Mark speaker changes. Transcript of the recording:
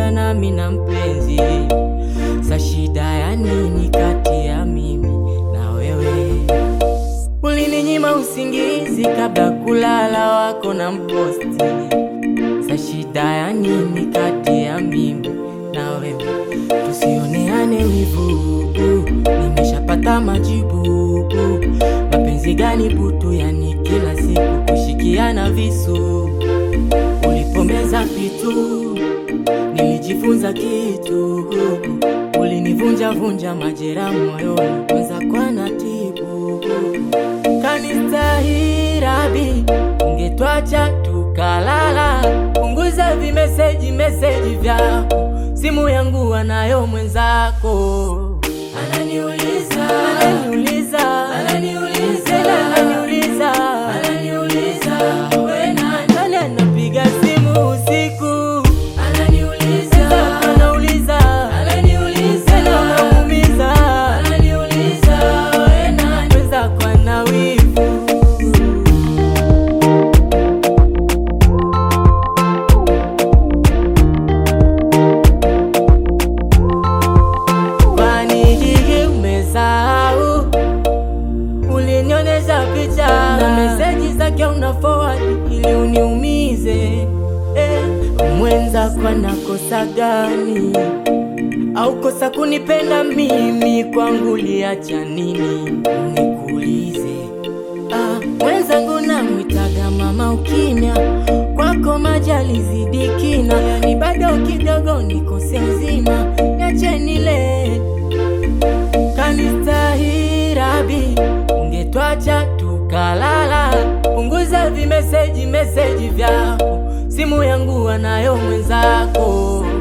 Speaker 1: shida nami na mpenzi, sa shida ya nini kati ya mimi na wewe? Ulininyima usingizi kabla kulala, wako na mposti, sa shida ya nini kati ya mimi na wewe? Tusioneane wivu, nimeshapata majibu. Mapenzi gani butu, yani kila siku kushikiana visu. Ulipomeza vitu nilijifunza kitu, ulinivunja vunja majera moyoni, kwanza kwa natibu kanistahirabi, ungetwacha tukalala. Punguza vimeseji meseji vyako, simu yangu anayo mwenzako. Ananiuliza, ananiuliza, ananiuliza, ananiuliza, ananiuliza, we nani? Nani anapiga simu usiku? Ananiuliza, anauliza, ananiuliza, anamuumiza, ananiuliza, we nani? Mwenzako ana wivu. Kwani hii umesahau? Ulinionyesha picha na meseji zake una forward ili uniumize. Eh, mwenzako anakosa gani? Au kosa kunipenda mimi? Kwangu liacha nini? Nikuulize. Ah, mwenzangu namwitaga mama ukimya, kwako majali zidi kina, yani bado kidogo nikose nzima, niache nile kanistahirabi, ungetwacha tukalala. Punguza vimeseji meseji vyako, simu yangu anayo mwenzako.